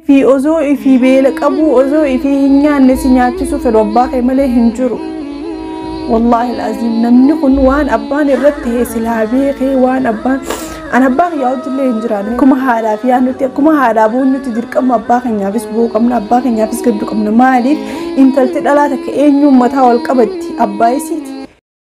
fi osoo ifii beela qabu osoo ifii hin nyaanne si nyaachisuu fedhu abbaa kee malee hin jiru. Wallaahi laaziim namni kun waan abbaan irratti ta'e silaa beekee waan abbaan an abbaa kiyyaa hojillee hin jiraanne akkuma haadhaa fi nuti akkuma haadhaa bu'uun nuti dirqama abbaa keenyaafis bu'uu qabna abbaa keenyaafis gaddu qabna maaliif intalti dhalaa takka eenyuun mataa wal qabatti abbaa isiiti.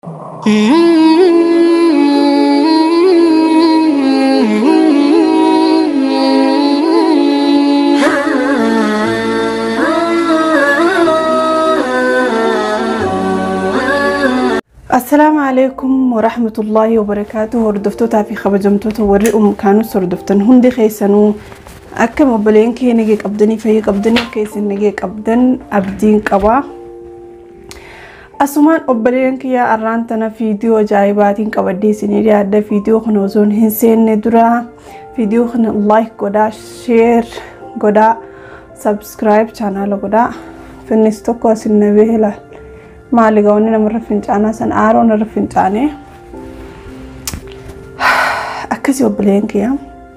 Assalaamu alaikum warahmatullaahi wabarakaatu hordoftootaa fi kabajamtoota warri umkaanus hordoftan hundi keessanuu akkam obboleen kee nagee qabdanii fayyii qabdanii keessan nagee qabdan abdiin qabaa. Asumaan obboleen kiyyaa arraan tana viidiyoo ajaa'ibaatiin qabadee isinii dhiyaadha viidiyoo kana osoo hin seenne dura viidiyoo kana like godhaa sheer godhaa sabskiraayib chaanaala godhaa finnis tokko asin nabee ilaal. maali gaawwanni namarra fincaanaa san aaroo narra fincaanee akkasii obboleen kiyya.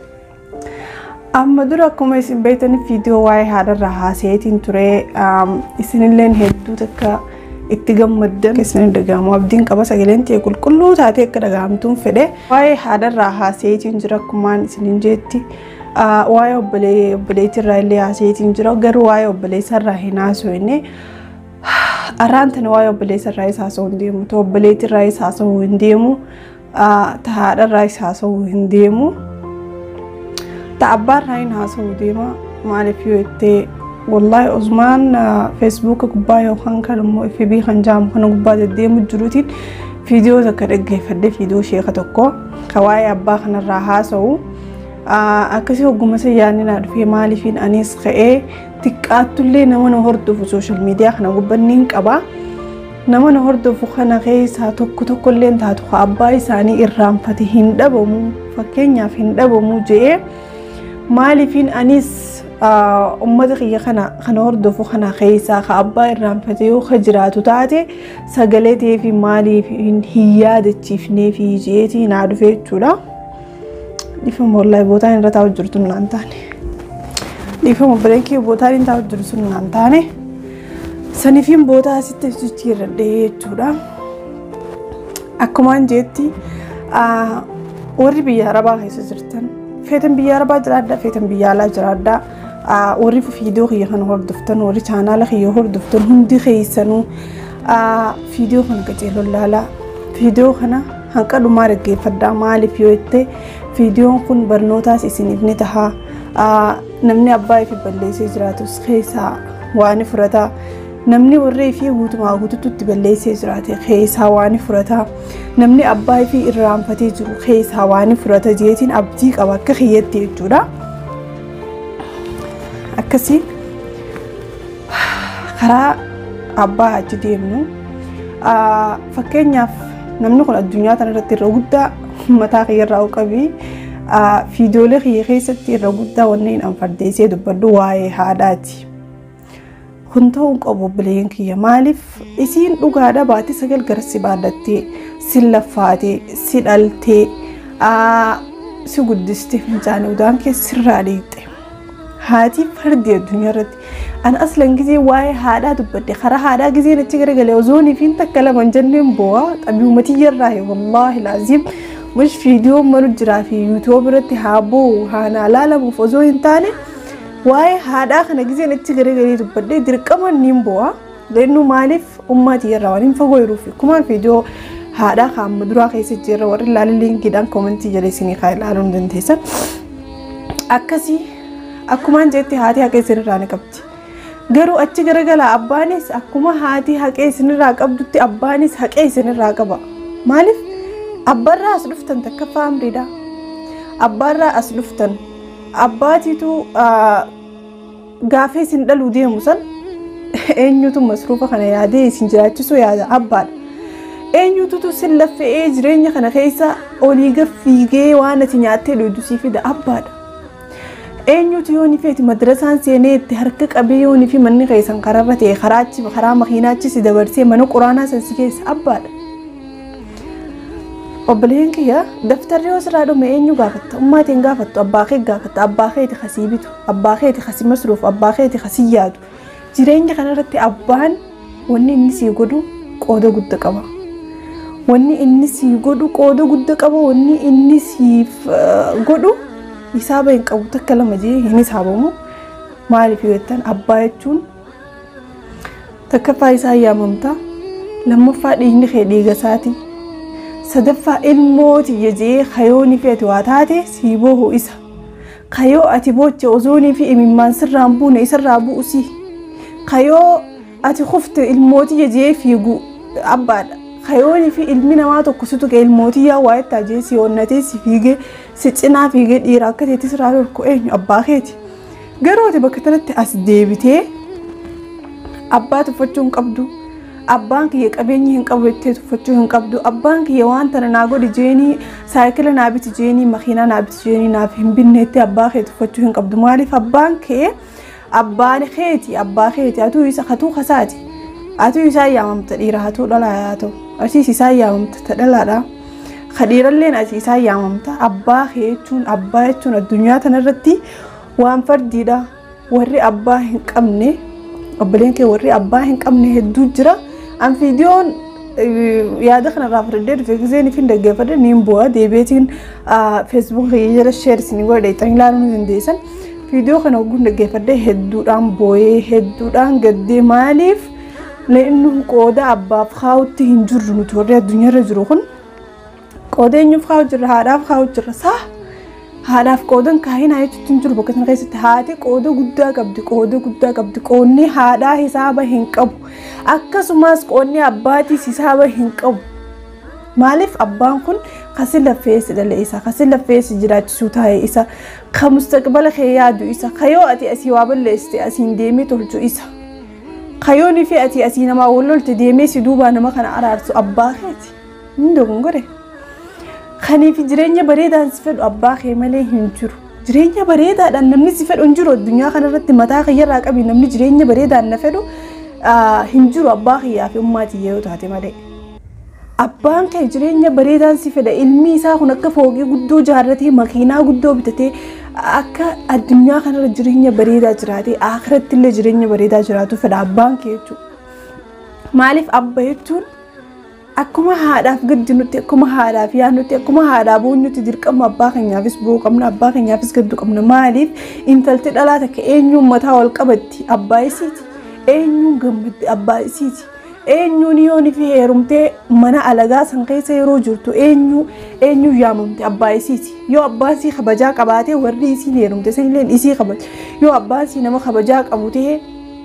Amma dura akkuma isin beektan viidiyoo waa'ee haadharraa haasayeetiin ture isinilleen hedduu takka itti gammaddan isin dhagahamu abdiin qaba sagaleen ta'e qulqulluu taatee akka dhagahamtuun fedhe waa'ee haadharraa haasayeetiin jira akkumaan isinin jeetti. Waa'ee obboleettiirraa illee haasayeetiin jira garuu waa'ee obboleessarraa hin haasofne. arraan tana waa'ee obboleessa irraa isa haasa'uu hin deemu ta obboleetti irraa isa haasa'uu hin deemu ta haadha irraa isa haasa'uu hin deemu ta abbaa irraa hin haasa'uu deema maaliif yoo jettee wallaahi osmaan feesbuuka gubbaa yookaan kan immoo FB kan jaamu kana gubbaa deddeemu jiruutiin viidiyoo takka dhaggeeffadhe viidiyoo sheeka tokko ka waa'ee abbaa kanarraa haasa'u akkasii hogguma sayyaanni naa dhufee maaliifiin anis ka'ee xiqqaattullee nama na hordofu sooshaal miidiyaa kana gubbanni hin qaba. Nama na hordofu kana keessaa tokko tokkollee taatu abbaa isaanii irraanfate hin dhabamu fakkeenyaaf hin dhabamu jedhee maaliifiin anis uummata kiyya kana kana hordofu kana keessaa ka abbaa irraanfate yoo ka jiraatu taate sagalee ta'ee fi maaliif hin yaadachiifnee fi jeetii naa dhufe jechuudha. Dhiifama wallaahi bootaan irra taa'u jirtu naan taane. dhiifama obboleen kee bootaan hin taa'u jiru sun naan taane saniifiin bootaa asitti ibsichi irradhee jechuudha. Akkumaan jeetti warri biyya arabaa keessa jirtan feetan biyya arabaa jiraadhaa feetan biyya alaa jiraadhaa warri viidiyoo kiyya kana hordoftan warri chaanaala kiyya hordoftan hundi keessanuu viidiyoo kana qaceeloo ilaalaa viidiyoo kana hanqa dhumaa dhaggeeffadhaa maaliif yoo jette viidiyoon kun barnootaas isiniif ni tahaa namni abbaa fi balleessee jiraatus keessaa waan furataa namni warree fi guutumaa guututti balleessee jiraate keessaa waan furataa namni abbaa fi irraanfatee jiru keessaa waan furata jeetiin abdii qaba akka kiyyatti jechuudha. Akkasii karaa abbaa achi deemnu fakkeenyaaf namni kun addunyaa kanarratti irra guddaa mataa kiyyarraa qabii. viidiyoolee kiyya keessatti irra guddaa wanneen an fardeessee dubbadhu waa'ee haadhaati. Kun ta'uu qabu obboleen kiyya maaliif isiin dhugaadha baate sagal gara si baadhattee si laffaatee si dhaltee si guddistee fincaanii udaan kee sirraa dhiiqxe. Haati fardi addunyaa irratti an aslan gizee waa'ee haadhaa dubbadde karaa haadhaa gizeen achi garagalee ozoonii fi takka lama jenneen bo'aa xabiiumatii wallaahi laaziim. mush viidiyoo malu jiraa fi yuutuub irratti haa bo'u haa laalamuuf osoo hin taane waa'ee haadhaa kana gizeen achi garagalee dubbadhee dirqama niin bo'aa leennu maaliif ummaatii irraa waan hin fagoo jiruuf kumaan viidiyoo haadhaa kaamma duraa keessa jirra warri ilaalan liinkiidhaan koomentii jala isinii kaa ilaaluu ni dandeessan. Akkasii akkumaan jetti haati haqee isinirraa ni qabdi. Garuu achi garagalaa abbaanis akkuma haati haqee isinirraa qabdutti abbaanis haqee isinirraa qaba. Maaliif? abbaarraa as dhuftan takka faamriidha. Abbaarraa as dhuftan abbaatiitu gaafee isin dhaluu deemu san eenyutu masruufa kana yaadee isin jiraachisuu yaada abbaadha. Eenyututu sin laffa'ee jireenya kana keessa olii gaffiigee waan ati nyaattee dhuydu sii fida abbaadha. Eenyutu yoo ni feeti madrasaan seenee itti harka qabee yoo ni fi manni keessan karaarra ta'e karaa makiinaachi si dabarsee mana quraanaa san si keessa abbaadha. obboleen kiyya daftarri yoo sirraa dhume eenyu gaafatta ummaatiin gaafattu abbaa kee gaafatta abbaa keeti kasii bitu abbaa keeti kasii masruuf abbaa keeti kasii yaadu jireenya kanarratti abbaan wanni inni sii godhu qooda guddaa qaba. Wanni inni sii godhu qooda guddaa qaba wanni inni siif godhu hisaaba hin qabu takka lama jee hin hisaabamu maaliif yoo jettan abbaa jechuun takkaffaa isaa yaamamta lammaffaa dhiigni kee dhiiga isaati sadaffaa ilmooti jee kayoonii fi ati waa taate sii boohu isa kayoo ati booche ozoonii fi imimmaan sirraan buune isarraa bu'usi kayoo ati kufte ilmooti jee fiigu abbaadha kayoonii fi ilmi namaa tokko si tuqe ilmootii yaa waa itti ajee si onnatee si fiigee si cinaa fiigee dhiira akka teetti sirraa dhorku eenyu abbaa keeti garuu ati bakka kanatti as deebitee abbaa tuffachuu hin qabdu abbaan kiyya qabeenya hin qabu jettee tuffachuu hin qabdu abbaan kiyya waan tana naa godhi jeenii saayikila naa biti jeenii makiinaa naa biti jeenii naaf hin binneetti abbaa kee tuffachuu hin qabdu maaliif abbaan kee abbaan keeti abbaa keeti atuu isa katuu kasaati atuu isaa yaamamta dhiira hatuu dhalaa haa ta'u asiis isaa yaamamta ta dhalaadha ka dhiiralleen asii isaa yaamamta abbaa kee jechuun abbaa jechuun addunyaa kanarratti waan fardiidha warri abbaa hin qabne obboleen kee warri abbaa hin qabne hedduu jira an viidiyoon yaada kanarraa fudhadhee dhufe giseen ifin dhaggeeffadhe niin bu'a deebiitiin feesbuukii jala sheer isin godhe xan ilaaluu ni dandeessan viidiyoo kana ogguun dhaggeeffadhe hedduudhaan booyee hedduudhaan gaddee maaliif leennu qooda abbaaf kaa'utti hin jirru nuti warri addunyaarra jiru kun qooda eenyuuf kaa'u jirra haadhaaf kaa'u jirra saa haadhaaf qoodan kaayinaa jechuutti hin jiru bakka sana keessatti haati qooda guddaa qabdi qooda guddaa qabdi qoonni haadhaa hisaaba hin qabu akkasumas qoonni abbaatiis hisaaba hin qabu maaliif abbaan kun kasi laffeessi dhala isa kasi laffeessi jiraachisuu taa'e isa ka mustaqbala kee yaadu isa kayoo ati asii waa balleessite asiin deemee tolchu isa kayoonii fi ati asii namaa wal lolte deemee si duubaa nama kana araarsu abbaa keeti hin dogongore. kaniif jireenya bareedaan si fedhu abbaa kee malee hin jiru. Jireenya bareedaadhaan namni si fedhu hin jiru addunyaa kanarratti mataa kiyyarraa qabi namni jireenya bareedaan na fedhu hin jiru abbaa kiyyaa fi ummaatii yoo taate malee. Abbaan kee jireenya bareedaan si fedha ilmi isaa kun akka fooqii guddoo jaarratee makiinaa guddoo bitatee akka addunyaa kanarra jireenya bareedaa jiraatee akhiratti illee jireenya bareedaa jiraatu fedha abbaan kee jechuudha. Maaliif abba jechuun akkuma haadhaaf gaddi nuti akkuma haadhaaf yaadnutti akkuma haadhaa boonyutti dirqama abbaa keenyaafis bu'uu qabna abbaa keenyaafis gaddu qabna maaliif intalti dhalaa takka eenyuun mataa wal qabatti abbaa isiiti eenyuun gammaddi abbaa isiiti eenyuun yoon fi heerumtee mana alagaa san keessa yeroo jirtu eenyu eenyuun yaamamte abbaa isiiti yoo abbaan sii kabajaa qabaatee warri isiin heerumte sanilleen isii kabaja yoo abbaan sii nama kabajaa qabu ta'e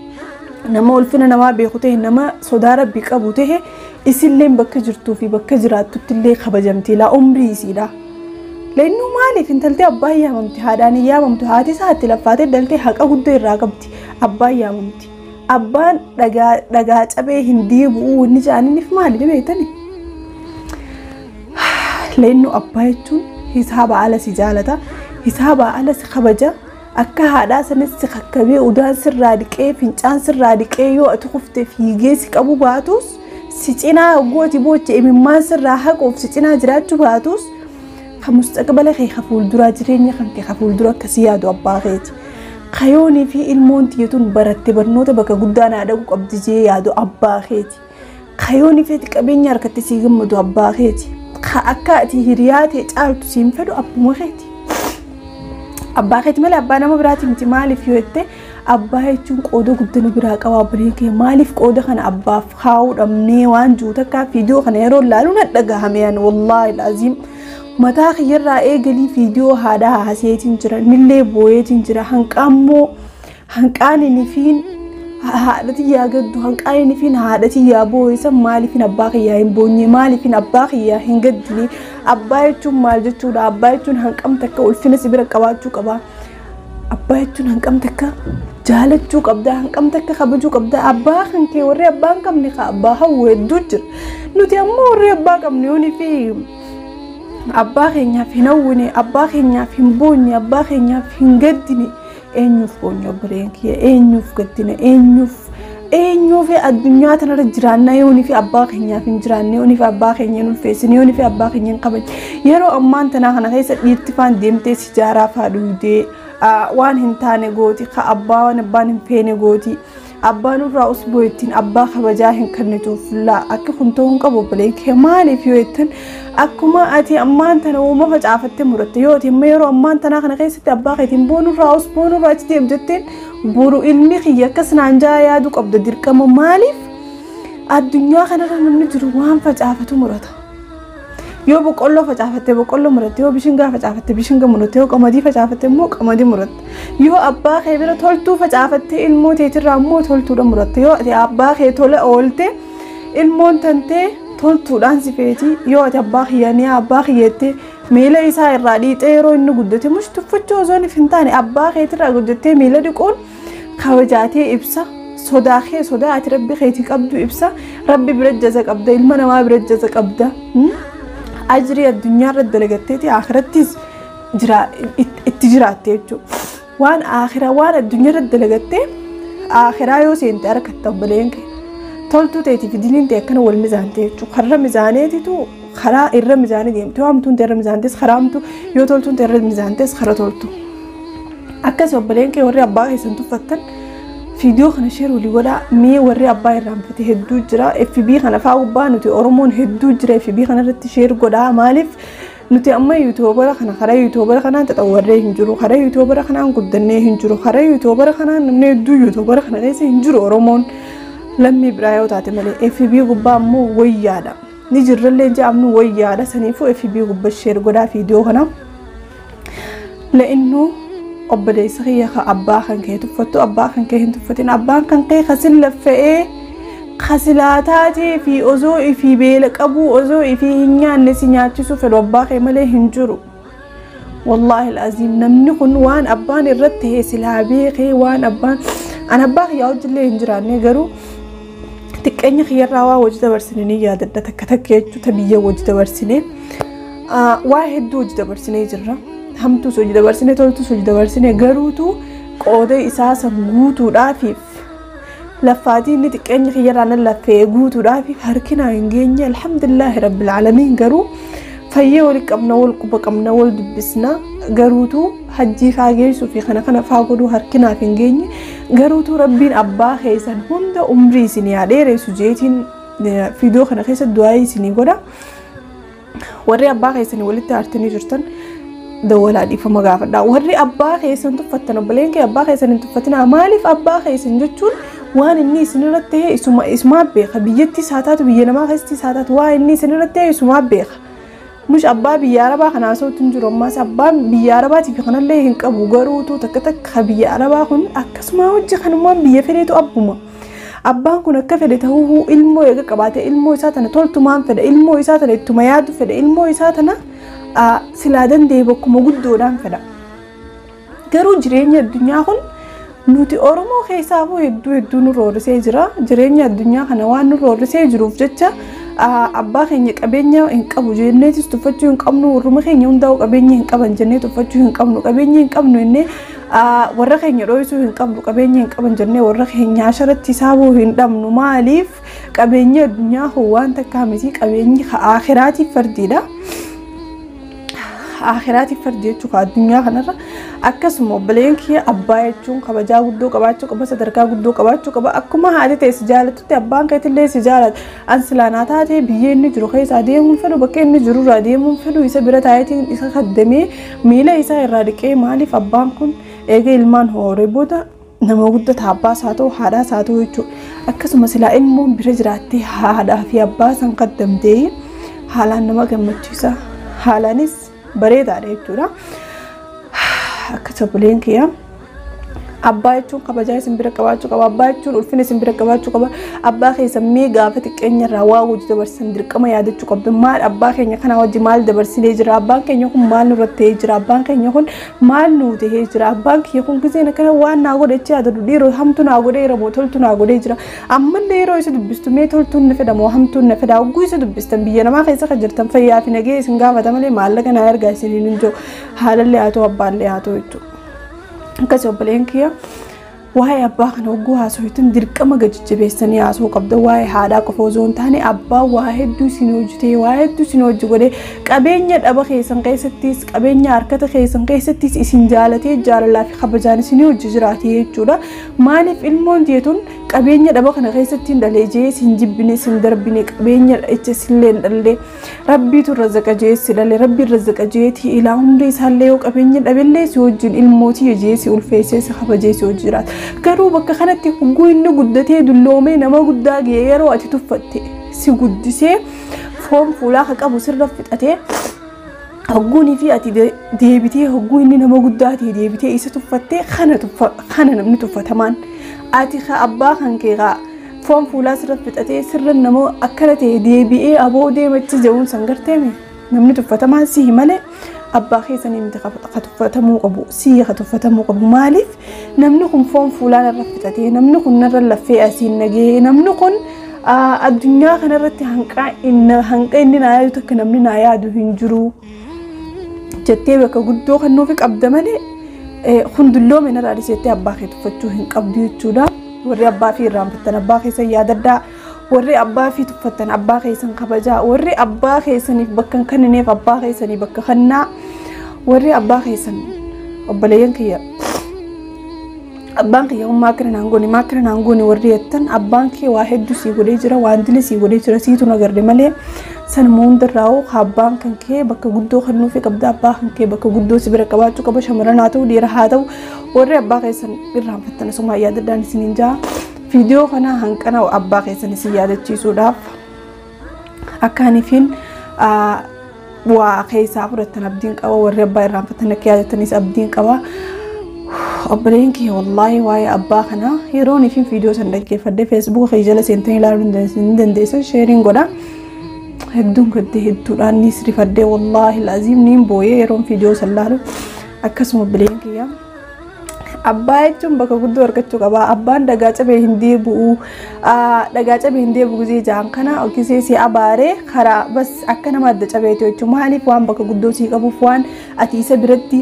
nama ulfina namaa beeku ta'e nama sodaa rabbii qabu ta'e isilleen bakka jirtuu fi bakka jiraattutti illee kabajamti laa umrii isiidha. Leennu maaliif intaltee abbaan yaamamti haadhaan hin yaamamtu haati isaa itti laffaatee daltee haqa guddoo irraa qabdi abbaan yaamamti. Abbaan dhagaa cabee hin diibu'uu wanni jaaniniif maali beektani? Leennu abbaa jechuun hisaaba ala si jaalata hisaaba ala si kabaja akka haadhaa sanis si kakkabee udaan sirraa dhiqee fincaan sirraa dhiqee yoo ati kuftee fiigee si qabu baatus si cinaa gooti booche imimmaan sirraa haquuf si cinaa jiraachuu baatus kan mustaqbala kee ka fuulduraa jireenya kan kee ka fuuldura akkasii yaadu abbaa keeti. Kayoonii fi ilmoon tiyyatuun baratte barnoota bakka guddaa naa dhaqu qabdi jee yaadu abbaa keeti. Kayoonii fi qabeenya harkatti sii gammadu abbaa keeti. Ka akka ati hiriyaa ta'e caaltu siin fedhu abbuma keeti. Abbaa keeti malee abbaa nama biraati miti maaliif yoo jette abbaa jechuun qooda guddina biraa qaba abbileen kee maaliif qooda kana abbaaf kaa'uu dhabnee waan jiru takkaa viidiyoo kana yeroo ilaalu na dhagahame yaani wallaahi laaziim mataa kiyyarraa eegalii viidiyoo haadhaa haaseetiin jira nillee booyeetiin jira hanqaammoo hanqaaniin fiin haadhati yaa gaddu hanqaaniin fiin haadhati yaa booyisan maaliifin abbaa kiyyaa hin boonye maaliifin abbaa kiyyaa hin gaddine abbaa jechuun maal jechuudha abbaa jechuun hanqam takka ulfina si bira qabaachuu qaba abbaa jechuun hanqam takka jaalachuu qabda hanqam takka kabajuu qabda abbaa kan kee warri abbaa hin qabne ka abbaa hawwu hedduu jira nuti ammoo warri abbaa qabne yoonii fi abbaa keenyaaf hin hawwine abbaa keenyaaf hin boonye abbaa keenyaaf hin gaddine eenyuuf boonye obboleen kiyya eenyuuf gaddine eenyuuf eenyuu fi addunyaa kanarra jiraannaa yoonii fi abbaa keenyaaf hin jiraanne yoonii fi abbaa keenya hin ulfeessine yoonii fi abbaa keenya hin kabajne yeroo ammaan tanaa kana keessa dhiirti faan deemtee sijaaraa faa dhuudee waan hin taane gooti ka abbaa waan abbaan hin feene gooti. abbaan irraa usboo ittiin abbaa kabajaa hin kennituuf laa akka kun ta'uu hin qabu bilee kee maaliif yoo jettan akkuma ati ammaan tana uuma facaafattee muratte yoo ati amma yeroo ammaan tanaa kana keessatti abbaa keetiin boonurraa usboonurraa achi deem jetteen buru ilmi kiyya akkas naan jaa yaadu qabda dirqama maaliif addunyaa kanarra namni jiru waan facaafatu murata. yoo boqqolloo facaafatte boqqolloo muratte yoo bishingaa facaafatte bishinga muratte yoo qamadii facaafatte immoo qamadii muratte yoo abbaa kee bira toltuu facaafatte ilmoo teetirraa immoo toltuudha muratte yoo ati abbaa kee tola oolte ilmoon tantee toltuudhaan si feeti yoo ati abbaa kiyyanii abbaa kiyyettee miila isaa irraa dhiixee yeroo inni guddate mush tuffachuu osoo hin taane abbaa keetirraa guddattee miila dhiquun kabajaatee ibsa sodaa kee sodaa ati rabbi keetii qabdu ibsa rabbi bira jaza qabda ilma namaa bira jaza qabda. ajrii addunyaa irratti dalagatteeti akhirattis itti jiraatte jechuudha. Waan akhiraa waan addunyaa irratti dalagattee akhiraa yoo seente harkatta obboleen kee toltuu ta'eetiif diniin ta'e akkana wal mizaante jechuudha. Karra mizaaneetitu karaa irra mizaanii deemte yoo hamtuun ta'e irra mizaantes karaa hamtuu yoo toltuun ta'e irra mizaantes karaa toltu. Akkas obboleen kee warri abbaa keessan tuffattan viidiyoo kana sheer walii godhaa mee warri abbaa irraanfate hedduu jira FB kana faa gubbaa nuti Oromoon hedduu jira FB kana irratti sheer godhaa maaliif nuti amma yuutuubara kana karaa yuutuubara kanaan xaxawarree hin jiru karaa yuutuubara kanaan guddannee hin jiru karaa yuutuubara kanaan namni hedduu yuutuubara kana keessa hin jiru Oromoon lammii biraa yoo taate malee FB gubbaa ammoo wayyaadha ni jirrallee jedhamnu wayyaadha saniifuu FB gubbaa sheer godhaa viidiyoo kana la'innuu obboleessa kiyya ka abbaa kan kee tuffattu abbaa kan kee hin tuffatin abbaan kan kee kasin laffa'ee kasilaataatii fi osoo ifii beela qabu osoo ifii hin nyaanne si nyaachisu fedhu abbaa kee malee hin jiru. Wallaahi al'aziim namni kun waan abbaan irratti ta'e silaa beekee waan abbaan an abbaa kiyyaa hojillee hin jiraanne garuu xiqqeenya kiyyarraa waa hojii dabarsine ni yaadadha takka takka jechuudha biyya hojii dabarsine waa hedduu hojii dabarsinee jirra. hamtuus hojii dabarsine toltus hojii dabarsine garuutu qooda isaa san guutuudhaafiif laffaatii inni xiqqeenya kiyyarraa nan laffee guutuudhaafiif harkina hin geenye alhamdulillaahi rabbil aalamiin garuu fayyee wali qabna wal quba qabna wal dubbisna garuutu hajjii faa geessuu fi kana kana faa godhuu harkinaaf hin geenye garuutu rabbiin abbaa keessan hunda umrii isin yaa dheeressu jeetiin viidiyoo kana keessa du'aa isinii godha warri abbaa keessanii walitti aartanii jirtan dawwalaa dhiifama gaafadha warri abbaa keessan tuffattan obboleen kee abbaa keessan hin tuffatinaa maaliif abbaa keessan jechuun waan inni isinirratti ta'e isuma isumaa beeka biyyattis haa taatu biyya namaa keessattis haa taatu waan inni isinirratti ta'e isumaa beeka nush abbaa biyya arabaa kanaa sootu hin jiru ammaas abbaan biyya arabaatiif kanallee hin qabu garuutu takka takka biyya arabaa kun akkasuma hojii kanumaan biyya fedheetu abbuma. abbaan kun akka fedhe ta'uu ilmoo eega qabaate ilmoo isaa tana toltumaan fedha ilmoo isaa tana ittuma yaadu fedha ilmoo isaa tana silaa danda'e bakkuma guddoodhaan fedha. Garuu jireenya addunyaa kun nuti Oromoo keessaafuu hedduu hedduu nu roorrisee jira. Jireenya addunyaa kana waan nu roorrisee jiruuf jecha abbaa keenya qabeenya hin qabu jenneetis tuffachuu hin qabnu warruma keenya hundaa'u qabeenya hin qaban jennee tuffachuu hin qabnu qabeenya hin qabnu jennee warra keenya dho'isuu hin qabnu qabeenya hin qaban jennee warra keenya asharatti saabuu hin dhabnu maaliif qabeenya addunyaa kun waan takkaa miti qabeenyi akhiraatiif fardiidha. akhiraatiif fardi jechuu ka addunyaa kanarra akkasuma obboleen kiyya abbaa jechuun kabajaa guddoo qabaachuu qaba sadarkaa guddoo qabaachuu qaba akkuma haati ta'e si jaalatutti abbaan keetillee si jaalata an silaanaa taatee biyya inni jiru keessa adeemuun fedhu bakka inni jiru irraa adeemuun fedhu isa bira taayetiin isa kaddamee miila isaa irraa dhiqee maaliif abbaan kun eega ilmaan hooree booda nama guddata abbaas haa ta'u haadhaas haa ta'u jechuudha akkasuma silaa ilmoon bira jiraattee haadhaa fi abbaa san kaddamtee haalaan nama gammachiisa haalaanis bareedaadha jechuudha. Akka obboleen kiyya abbaa jechuun kabajaa isin bira qabaachuu qaba abbaa jechuun ulfina isin bira qabaachuu qaba abbaa keessa mee gaafa xiqqeenya irraa waa hojii dabarsan dirqama yaadachuu qabdu maal abbaa keenya kana wajji maal dabarsinee jira abbaan keenya kun maal nurratti ta'ee jira abbaan keenya kun maal nuu ta'ee jira abbaan keenya kun giseen akkana waan naa godhe jecha yaadadu dhiiroo hamtu naa godheera moo toltu naa godhee jira ammallee yeroo isa dubbistu mee toltuun na fedha moo hamtuun na fedha hogguu isa dubbistan biyya namaa keessa kan jirtan fayyaa fi nagee isin gaafata malee maallaqa naa ergaa isiniin hin jiru haalallee haa ta'u abbaallee haa ta'u jechuudha. akkasii obboleen kiyya waa'ee abbaa kana hogguu haasoftan dirqama gadi jabeessanii haasoo qabda waa'ee haadhaa qofa osoo hin taane abbaa waa hedduu isin hojjetee waa hedduu isin hojji godhee qabeenya dhaba keessan keessattis qabeenya harkata keessan keessattis isin jaalatee jaalalaa fi kabajaan isin hojji jiraate jechuudha maaliif ilmoon jeetun qabeenya dhaba kana keessatti hin dhalee jee isin jibbine isin darbine qabeenya icha isillee hin dhallee rabbiitu irra zaqa jee si dhalee rabbi irra zaqa jeeti ilaa hundi isaallee yoo qabeenya dhabeellee si wajjin ilmootii jee si ulfeessee si kabajee si hojji jiraata garuu bakka kanatti hogguu inni guddatee dulloomee nama guddaa ga'e yeroo ati tuffatte si guddisee foon fuulaa ka qabu sirra fixatee hogguunii fi ati deebitee hogguu inni nama guddaa ta'e deebitee isa tuffattee kana namni tuffatamaan ati ka abbaa kan kee kaa foon fuulaa sirra fixatee sirra nama akkana ta'e deebi'ee aboo deemachi ja'uun san garteeme namni tuffatamaan sihi malee abbaa keessanii miti ka tuffatamuu qabu siyya ka tuffatamuu qabu maaliif namni kun foon fuulaa narra fixatee namni kun narra laffee asiin nagee namni kun addunyaa kanarratti hanqa inni naa yaadu takka namni naa yaadu hin jiru jettee bakka guddoo kan nuufi qabda malee hundulloome narraa dhiseettee abbaa kee tuffachuu hin qabdu jechuudha. Warri abbaa fi irraanfattan abbaa keessan yaadaddaa. Warri abbaa fi tuffattan abbaa keessan kabajaa. Warri abbaa keessaniif bakka hin kennineef abbaa keessanii bakka kennaa. Warri abbaa keessan obboleeyyan kiyya. Abbaan kiyya hummaa akkana naan goone maa akkana naan goone warri jettan abbaan kee waa hedduu sii godhee jira waan dili sii godhee jira siitu nagarre malee sanuma hundarraa abbaan kan kee bakka guddoo kan nuufi qabda abbaa kan kee bakka guddoo si bira qabaachuu qaba shamarran haa ta'u dhiira haa ta'u warri abbaa keessan irraanfattan asuma yaadaddaan isiniin jaa viidiyoo kana hanqana abbaa keessan isin yaadachiisuudhaaf akka aniifin waa keessaa fudhattan abdiin qaba warri abbaa irraanfattan akka yaadattanis abdiin qaba. obboleen kiyya wallaahi waa'ee abbaa kana yeroon ifin viidiyoo san dhaggeeffadde feesbuuka kee jala seentanii ilaaluu hin dandeessan sheeriin godha hedduun gaddee hedduudhaan ni sirifadde wallaahi laaziim niin booyee yeroon viidiyoo san laalu akkasuma obboleen kiyya abbaa jechuun bakka guddoo argachuu qaba abbaan dhagaa cabee hin deebi'u dhagaa cabee hin deebi'u gisee jaan kana gisee si abaaree karaa bas akka nama adda cabeetu jechuun maaliif waan bakka guddoo sii qabuuf waan ati isa biratti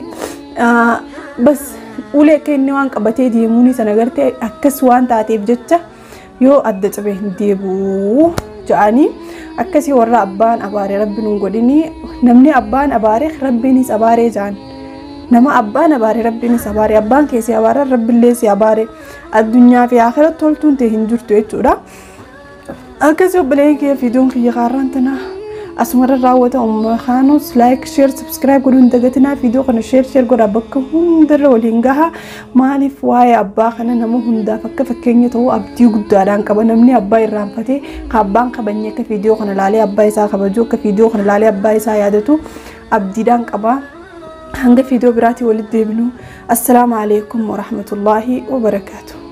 bas ulee akka inni waan qabatee deemuun sana gartee akkas waan taateef jecha yoo adda cabee hin deebi'u ja'anii akkasii warra abbaan abaaree rabbiin hin godhini namni abbaan abaaree rabbiinis abaaree ja'an nama abbaan abaaree rabbiinis abaaree abbaan keessi abaaree rabbiillee si abaaree addunyaa fi akhiratti toltuun ta'e hin jirtu jechuudha. Akkasii obboleen kiyya fiidiyoon kiyya kaarraan tanaa. asumarra raawwata umma kaanus laayik sheer sabskiraayib godhuu hin dagatinaa viidiyoo kana sheer sheer godhaa bakka hundarra waliin gaha maaliif waa'ee abbaa kana nama hundaaf akka fakkeenya ta'uu abdii guddaadhaan qaba namni abbaa irraanfatee ka abbaan kabanyee akka viidiyoo kana laalee abbaa isaa kabaju akka viidiyoo kana laalee abbaa isaa yaadatu abdiidhaan qaba hanga viidiyoo biraatii walitti deebinu assalaamu alaikum warahmatullaahi wabarakaatu